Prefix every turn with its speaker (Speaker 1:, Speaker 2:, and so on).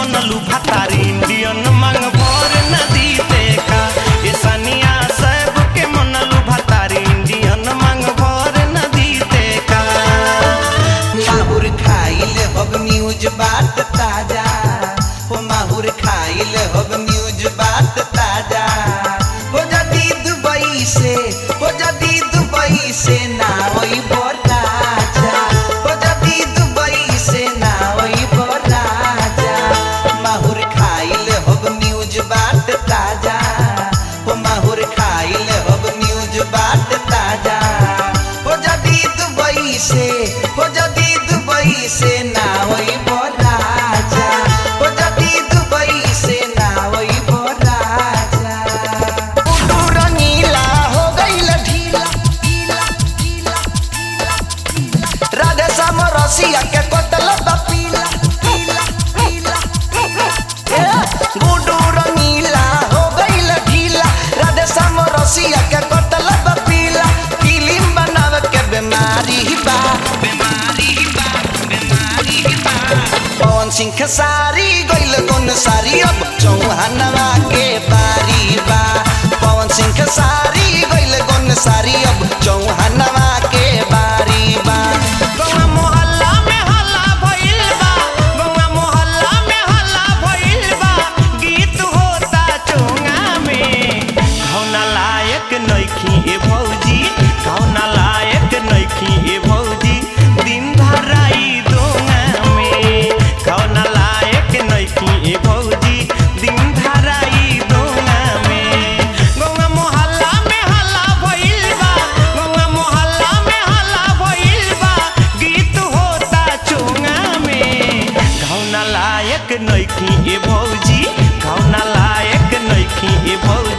Speaker 1: मनलू भतारी इंडियन मांग भर नदी देखा ये सनिया सब के मनलू भतारी इंडियन मांग भर नदी देखा
Speaker 2: माहुर खाइल हब न्यूज बात ताजा हो माहुर खाइल हब न्यूज बात ताजा हो जदी दुबई से हो जदी दुबई से ना होई राजा हो जदी दुबई से ना होई राजा माहुर खाइल हब न्यूज बात ताजा हो माहुर खाइल हब न्यूज बात ताजा हो जदी दुबई से हो जदी दुबई से ना होई राजा हो जदी दुबई से ना होई राजा उडू रंगीला हो गइल ढीला ढीला ढीला ढीला राधे श्याम रसिया के कोतल पीला पीला पीला ए, गुडू रंगीला हो गइल ढीला राधे श्याम रसिया के कोतल पीला फिल्म बनाव के बीमारी बा बीमारी बा बीमारी बा पवन सिंह खेसारी गइल गुन सारी अब चौहानवा के बारी बा पवन सिंह खेसारी गइल गुन सारी अब चौहानवा के बारी बा
Speaker 1: गौवा मोहल्ला में हल्ला भइल बा गौवा मोहल्ला में हल्ला भइल बा गीत होता चोंगा में कौना लायक नइखी ए भौजी कौना लायक नइखी ए भौजी दिन धराई दोंगा में कौना लायक नइखी ए भौजी दिन धराई दोंगा में गौवा मोहल्ला में हल्ला भइल बा गौवा मोहल्ला में हल्ला भइल बा गीत होता चोंगा में कौना लायक नइखी ए भौजी कौना लायक नइखी ए भौजी